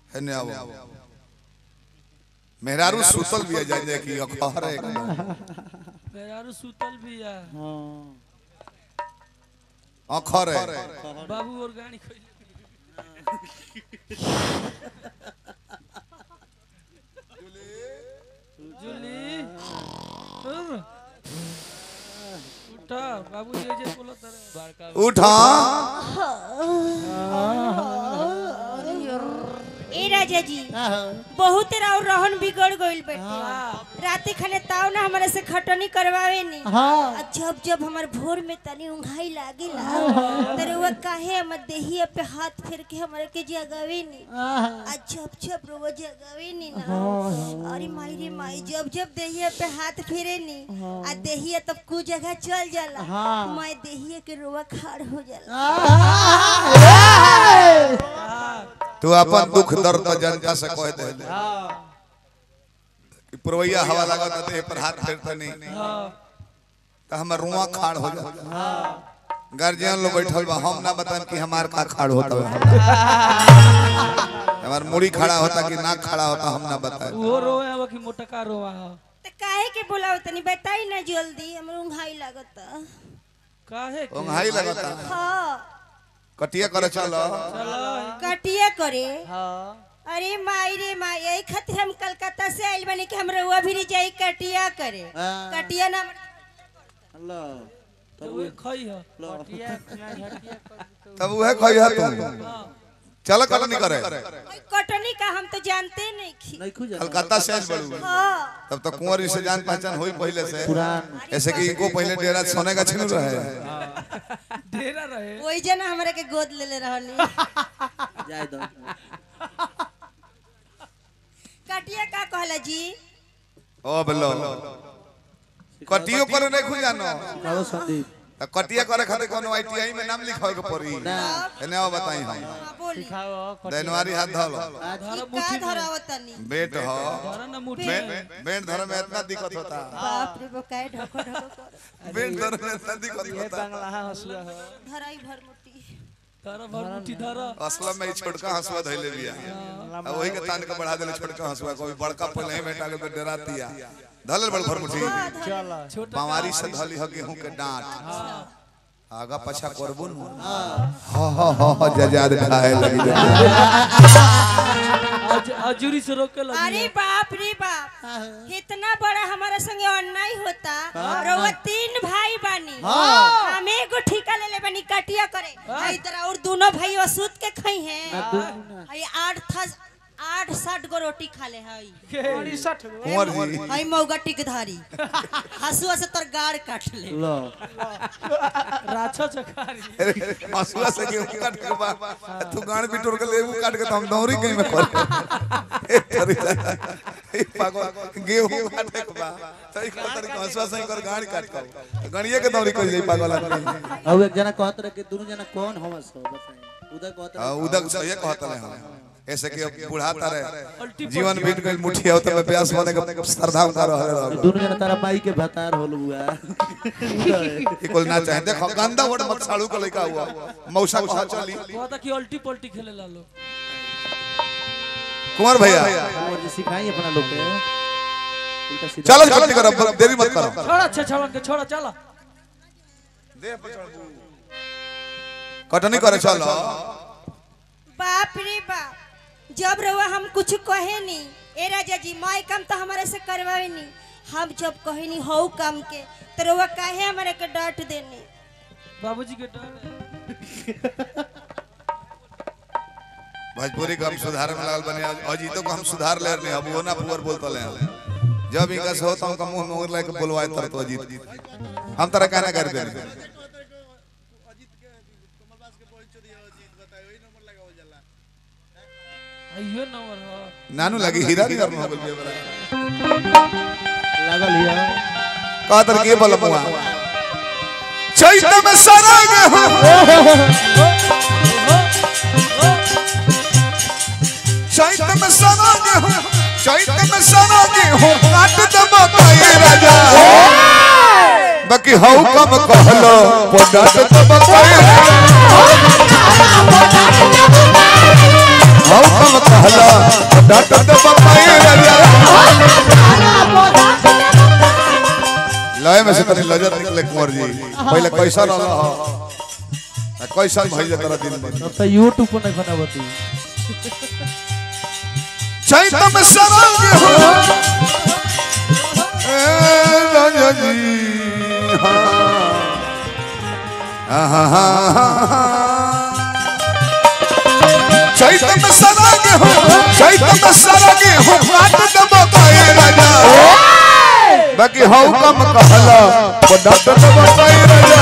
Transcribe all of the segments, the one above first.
हेने आओ मेहरारू सुतल भी जाए जाए कि अखर है एकदम पेरारू सुतल भी है हाँ अखर है बाबू और गाड़ी खोल जुली उम। उठा बाबू जे जे बोलो तारे बड़का उठा ए राजा जी बहुत राव रहन बिगड़ गइल बेटे राती खाने ताव ना हमारे से खटनी करवावे नी हाँ आ जब जब हमार भोर में तनी उंघाई लागेला तर वो काहे हमर देहिया पे हाथ फेर के हमारे के जगावे नी आ जब जब रोवा जगावे नी ना अरे माई रे माई जब जब देहिया पे हाथ फेरे नी आ देहिया तब कु जगह चल जाला हाँ। मैं देहिया के रोवा खाड़ हो जाला तू अपन दुख दर्द तो जनता से कह दे कि पुरवैया हवा लगा तो देह पर हाथ फेरता नहीं तो हमर रुआ खाड़ हो जाता गार्जियन लोग बैठल बा हम ना बताएं कि हमार का खाड़ होता है हमार मुड़ी खड़ा होता कि नाक खड़ा होता हम ना बताएं वो रोए हवा कि मोटका रोवा हो त काहे के बोलाव तनी बताई ना जल्दी हमर उंघाई लागता काहे के ओंघाई लगता हाँ कटिया करे चलो चलो कटिया करे हाँ अरे माई रे माई यही खातिर हम कलकत्ता से आइल बनी कि हम रउआ भी जाई कटिया करे हाँ। कटिया ना अल्लाह तो वो खई हो पटिया ना झटिया कर तब वह कहिया तुम चलो कल नहीं करे ओई कटनी का हम तो जानते नहीं खी नहीं खुजा कलकत्ता से आइल बड़ू हाँ तब तो कुंवर से जान पहचान हुई पहले से पुरान ऐसे कि इनको पहले डेरा सोने का छिन रहे डेरा रहे वही जना हमरा के गोद ले ले रहनी जाए दो कटिया का कहला जी ओ बलो कटियो करे नहीं खुल जानो सिखाओ संदीप त कटिया करे खातिर कोनो आईटीआई में नाम लिखावे के पड़ी ना एने आओ बताई हम हाँ बोली खाओ दैनवारी हाथ धलो ई का धरावतनी बेट हो धरा ना मुट्ठी बेट बेट धरे में इतना दिक्कत होता बाप रे बाप काहे ढको ढको कर बेट धरे में इतना दिक्कत ये होता बंगला हसुआ हो धराई भर मुट्ठी धरा भर मुट्ठी धरा असलम में ई छोटका हंसुआ धइले बिया अब वही के तान के बढ़ा देले छोटका हंसुआ कोई बड़का पहले ही बेटा के डरातिया धलल बड़ भर मुठी चला छोटा बावारी से धली ह गेहूं के डांट आगा पछा करबो न हां हां हां जजाद खाए लगी अज अजूरी से रोक के लगी अरे बाप रे बाप इतना बड़ा हमारा संगे अन्याय होता रउआ तीन भाई बानी हम एगो ठिका ले ले बानी कटिया करे आ इधर और दोनों भाई सूत के खाई हैं हई आठ था आठ साठ गो रोटी खा ले हई कुंवर जी हई मौगा टिकधारी हसुआ से तोर गाड़ काट ले लो राछा चकारी हंसुआ से गेहूं काट के बा तू गाड़ बिटोर के लेबू काट के तो हम दौरी कहीं में कर ए तरी ए पागल गेहूं काट के बा तई को तरी हंसुआ से कर गाड़ काट के गणिए के दौरी कर जाई पागल आदमी अब एक जना कहत रहे कि दोनों जना कौन हम सो बताएं उधर कहत आ, रहे उदक से ये कहता है हम ऐसे कि अब बुढ़ाता रहे अल्टी जीवन बीत गई मुठिया होता में प्यास होने का श्रद्धा उतार रहे दोनों जना तारा माई के भतार होल हुआ कि कोई ना चाहे देखो गंदा वर्ड मत साड़ू का लड़का हुआ मौसा कहा चली कहता कि अल्टी पल्टी खेले ला लो कुंवर भैया और जी सिखाई अपना लोग के उल्टा सीधा चलो जल्दी करो अब देरी मत करो छोड़ा अच्छा छवन के छोड़ा चला कटनी करे चलो बाप रे बाप जब रउआ हम कुछ कहे नी ए राजा जी माई काम तो हमारे से करवावे नी हम जब कहे नी हऊ काम के तो रउआ काहे हमारे के डांट देनी बाबूजी के डर भोजपुरी को हम सुधार में लागल बने अजीतो को हम सुधार ले रहे अब वो ना पुअर बोलता ले जब इनका से होता हूँ मुंह में लेके बोलवाए तर तो अजीत हम तरह कहना कर दे अयो नंबर हो नानू लगी हीरा नहीं करना हो गया लागल हिया कहा तर के बोल मुआ चैत में सरंग हो चैत में सरंग हो चैत में सरंग हो काट दब कई राजा बाकी हऊ कम कहलो पोडट दब कई हऊ कम कहलो डाट दे बपाई राजा लय में से तनी लजत निकले कुंवर जी पहले कैसा रहला हो आ कैसा भइल तोरा दिन में अब तो यूट्यूब पर नहीं बनावती चैत में सरंग हो ए राजा जी हाँ हाँ हाँ हाँ हाँ चैत में सरंग हो चैत में सरंग हो काट दे बपाई राजा बाकी हौ कम कहला वो डाट दे बपाई राजा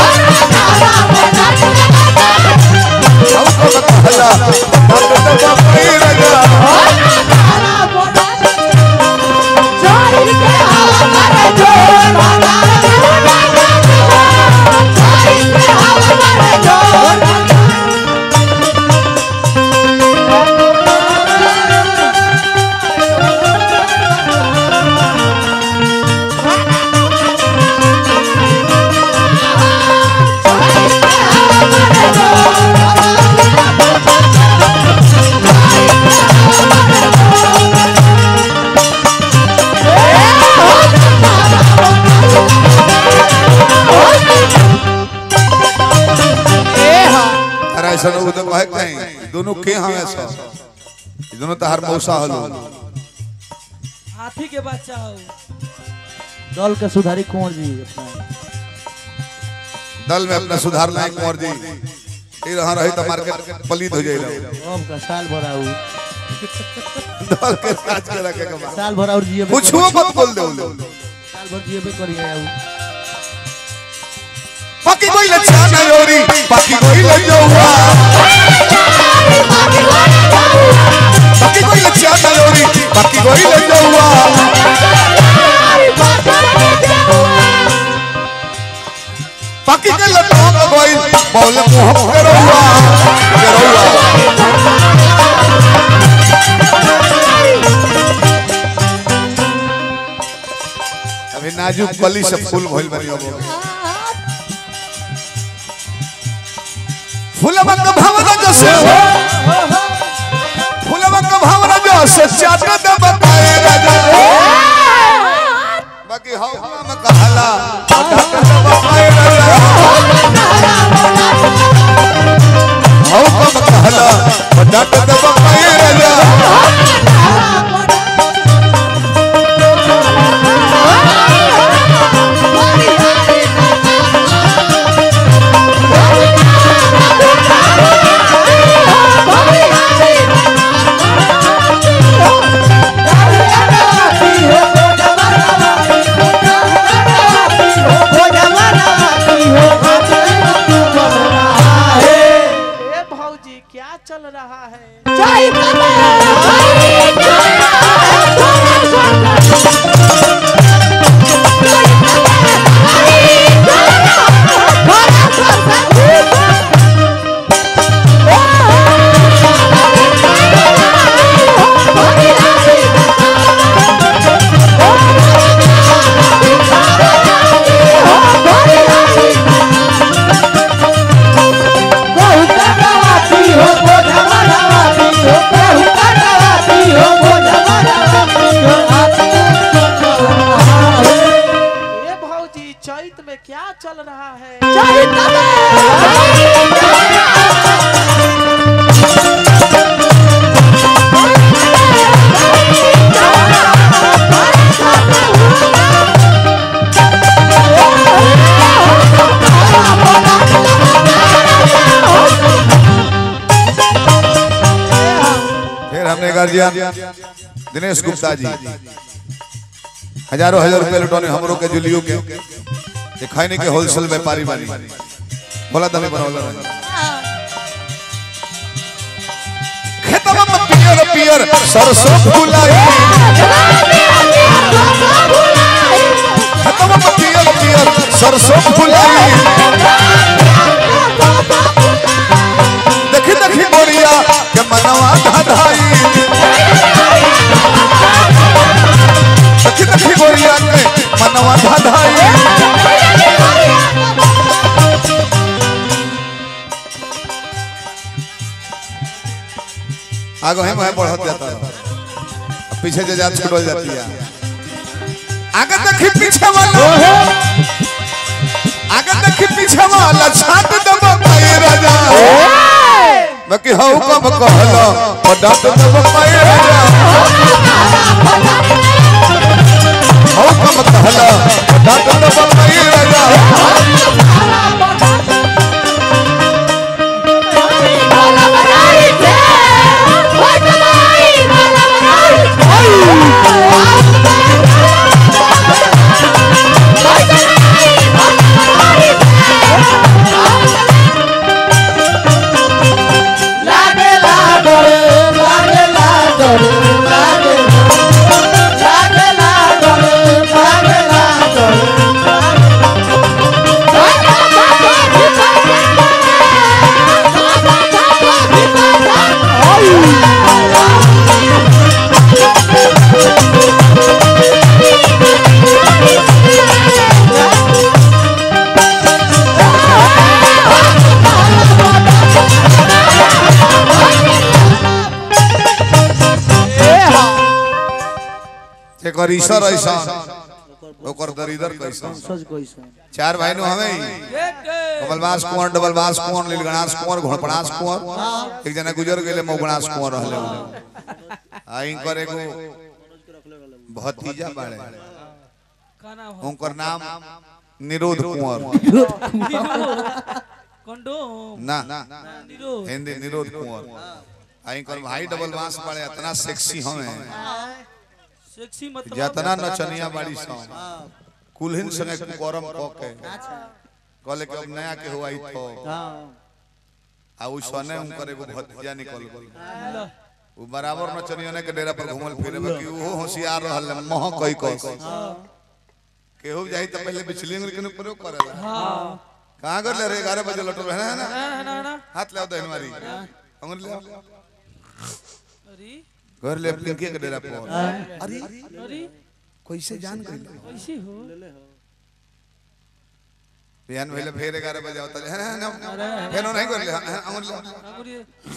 हौ कम कहला डाट दे बपाई राजा अरे ऐसा लोग तो कहे कहीं दोनों के हम ऐसा ये दोनों तो हर मौसा हलो हाथी के बच्चा हो दल के सुधारी कुंवर जी अपना दल में अपना सुधार लाए कुंवर जी ये रहा रही तो मार्केट पलीत हो जाए अब का साल भर आऊ दल के साथ के रखे के बाद साल भर और जिए कुछ मत बोल दे साल भर जिए करिए आऊ पकी कोई लच्छा नहीं होरी पकी कोई ले जाऊंगा पकी कोई लच्छा नहीं होरी पकी कोई ले जाऊंगा पकी के लट्टों में कोई बोल मुंह करूंगा करूंगा अभी नाजुक कली से फूल भइल बनी अब फूलवन का भावना जैसे फूलवन का भावना जैसे चाट दे बताए राजा बाकी हवा में कहला ढक दे बताए राजा हवा में कहला ढक दे बताए राजा ए भौजी क्या चल रहा है ए भौजी चैत में क्या चल रहा है फिर हमने गार्जियन दिनेश गुप्ता जी हजारों हजार रुपए लुटौने हमरो के जुलियो के ये खैनी के होलसेल व्यापारी बानी बोला तभी बनौला रहे खेतवा में पियर पियर सरसों फुलाई खेतवा में पियर पियर सरसों फुलाई देखी देखी गोरिया के मनवा धाधाई देखी देखी गोरिया के मनवा धाधाई आगो है मैं बढ़त जाता है पीछे से जात छुटल जाती है आगे देखी पीछे वाला आगे देखी पीछे वाला छाट दब पाए राजा बाकी हौ कब कहला और डाट दब पाए राजा हौ कब कहला और डाट दब पाए राजा एकर ईश्वर ऐसा ओकर दरिदर कैसा सच कैसा चार भाई नो हमें ही कमलबास कुंवर डबलबास कुंवर लीलगणास कुंवर घोड़पड़ास कुंवर एक जना गुजर गेले मौगणास कुंवर रहले आ इनकर एगो भतीजा बाड़े का नाम है उनकर नाम निरोध कुंवर कंडोम ना निरोध हिंदी निरोध कुंवर आ इनकर भाई डबलबास बाड़े इतना सेक्सी हमें सेक्सी मतलब जतना नचनिया बाड़ी सा कुलहिन संगे करम क के कहले कि अब नया के हुआ ही तो हाँ आ उ सने उनकर एगो भतीजा निकल गई ल, उ बराबर नचनिया के डेरा पर घूमल फिरे बाकी उहो होशियार रहल मह कई कस केहू जाई त पहले बिचली में के प्रयोग करेला हाँ कहां कर ले रे 11 बजे लटल है ना है ना ना हाथ ले दे हमारी अंगुल ले अरे घर ले पिंकी के डेरा पर अरे अरे कैसे जान गई कैसे हो बिहान भइले फेर 11 बजे होता है ना फेर नहीं कर ले अंगुल ले अंगूरी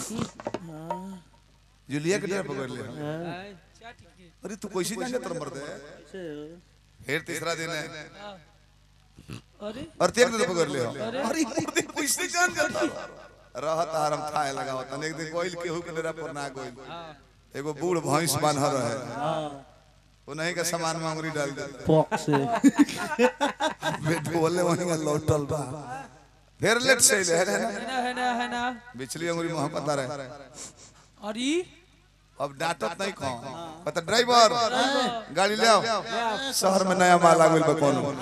जूलिया के डेरा पकड़ ले आय, क्या ठीक है अरे तू कैसे जाने तर मर दे फिर तीसरा दिन है अरे और तेरे दिन पकड़ ले अरे मुर्दी कैसे जान जाता रहत हरम खाए लगा होता एक दिन कोइल केहू के डेरा पर ना कोइल एगो बूढ़ भैंस बांध रहे वो नहीं का सामान में अंगुरी डाल दे पॉक से बेट बोले वहीं का लौटल बा फिर लेट से ले है ना है ना है ना है ना बिचली अंगुरी मोहब्बत रहे अरे अब डांटत नहीं कहो पता ड्राइवर गाड़ी ले आओ शहर में नया माल आ गइल बा कोनो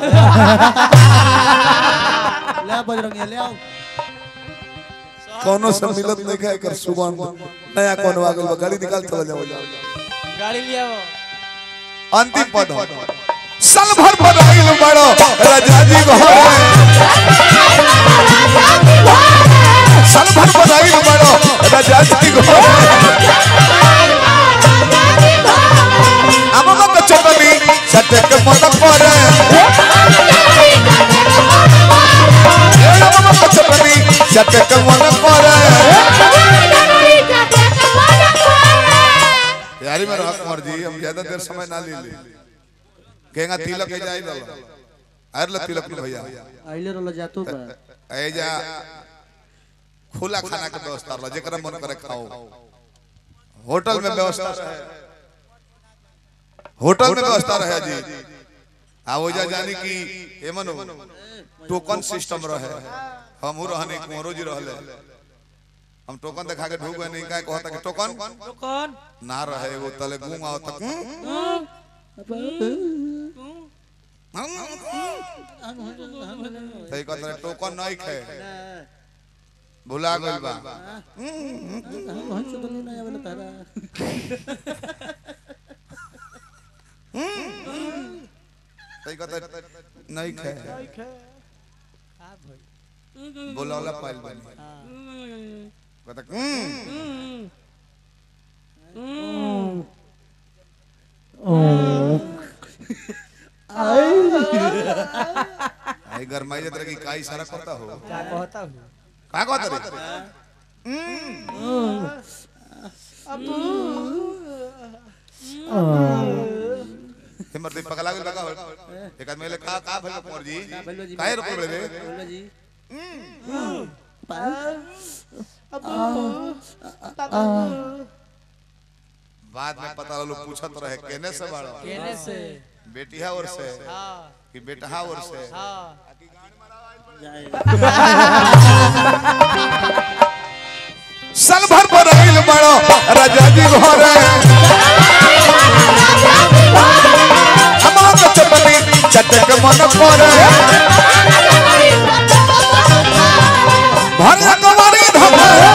ले आओ बजरंगी ले आओ कोनो से मिलत नहीं खाए कर सुगंध नया कोनो आ गइल बा गाड़ी निकाल चला जाओ गाड़ी ले आओ अंतिम पद हो साल भर बदाइल बड़ो राजा जी घरे साल भर बदाइल बड़ो राजा जी घरे आमा का चटनी सटक मन परे ए आमा का चटनी सटक मन परे यारी में रह कुंवर जी हम ज्यादा देर समय ना ले ले केगा तिलक है जाई लल आर ल तिलक न भैया आइले रोला जातो बा ए जा खुला खाना के व्यवस्था रह जेकरा मन करे खाओ होटल में व्यवस्था रहे होटल में व्यवस्था रहे जी आ वो जा जानी कि एमन टोकन सिस्टम रहे हमहू रहने कुंवरो जी रहले हम टोकन दिखा के ढूक गए नहीं का कहता कि टोकन तो कौन ना रहे वो तले गूंग आओ तक सही कहता टोकन नहीं खे भुला गइल बा हम से तो नहीं आवे तारा सही कहता नहीं खे बोलौला पाइल बनी कहता "हम्म, आई गरमाई जतरा की का इशारा करता हो क्या कहता हूँ का कहता रे आ एक आदमी ले का का भइल कुंवर जी भइल जी काहे रुपए रे बोलो जी बाद में पता लोग पूछत रहे केने से बाड़ो केने से बेटिया और से हाँ कि बेटहा और से हाँ जाएगा साल भर पर आइल बड़ो राजा जी घरे हमार चटनी चटक मन करे भरिया कमारी धाम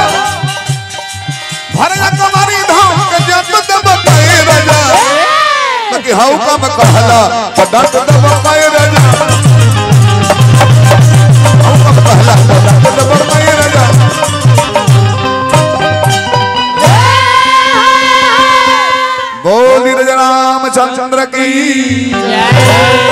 भरिया कमारी धाम के जब दब पाए राजा बाकी हाउ कम कहला पडक दब पाए राजा हाउ कम कहला पडक दब पाए राजा बोली राजा रामचंद्र की